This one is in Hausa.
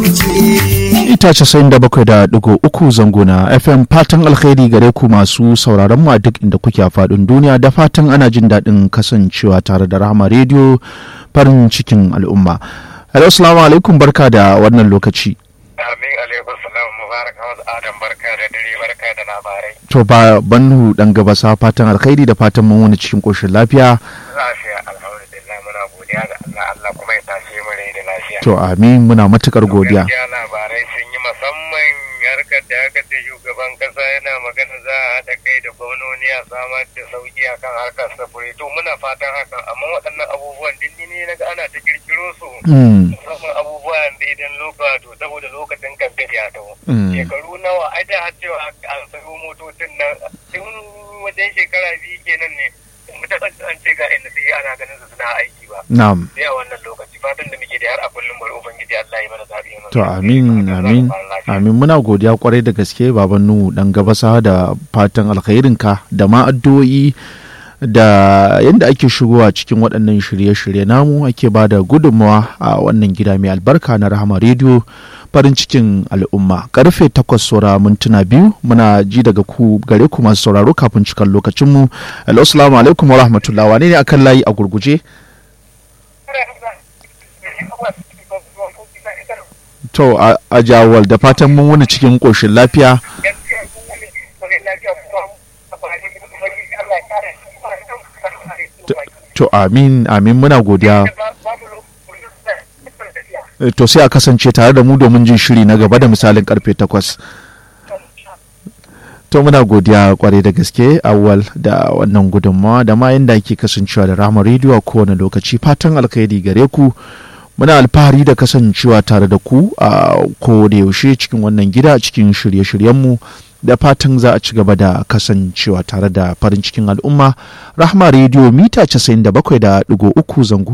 ita casa'in da bakwai da digo uku zango na fm fatan alkhairi gare ku masu sauraron mu a duk inda kuke a faɗin duniya da fatan ana jin daɗin kasancewa tare da rahama rediyo farin cikin al'umma hello assalamu alaikum barka da wannan lokaci amin alaikum salam mubarak hamad adam barka da dare barka da labarai to ba bannu dan gabasa fatan alkhairi da fatan mun wani cikin koshin lafiya lafiya alhamdulillah muna godiya ga Allah Allah kuma ya tashe mu rai da lafiya to amin muna matukar godiya gaskiya labarai sun yi musamman harkar da aka ce shugaban kasa yana magana za a haɗa kai da gwamnoni a samar da sauki akan harkar sufuri to muna fatan hakan amma waɗannan abubuwan dindini na ga ana ta kirkiro su Mm, musamman abubuwan da idan lokaci to saboda lokacin kamfe ya taho Mm. shekaru nawa ai da har cewa an sayo motocin nan tun wajen shekara biyu kenan ne mutum an ce ga inda sai ana ganin su suna aiki ba na'am sai a wannan lokaci fatan da muke da har a kullum bari ubangiji Allah ya mana zabi mana to amin amin amin muna godiya kwarai da gaske baban nuhu dan gabasa da fatan alkhairinka da ma addu'o'i da yadda ake shigowa cikin waɗannan shirye-shirye namu ake ba da gudunmawa a wannan gida mai albarka na rahama rediyo farin cikin al'umma karfe takwas saura mintuna biyu muna ji daga ku gare ku masu sauraro kafin cikan lokacinmu hello assalamu alaikum wa rahmatullah wane ne akan layi a gurguje to a a jawal da fatan mun wani cikin ƙoshin lafiya to amin amin muna godiya Eh, to sai a kasance tare da mu domin jin shiri na gaba da misalin karfe takwas to muna godiya kwarai da gaske awwal da wannan gudunmawa da ma yadda ake kasancewa da rama rediyo a kowane lokaci fatan alkhairi gare ku muna alfahari da kasancewa tare da ku a da yaushe cikin wannan gida cikin shirye-shiryenmu da fatan za a ci gaba da kasancewa tare da farin cikin al'umma rahma rediyo mita 97.3 zango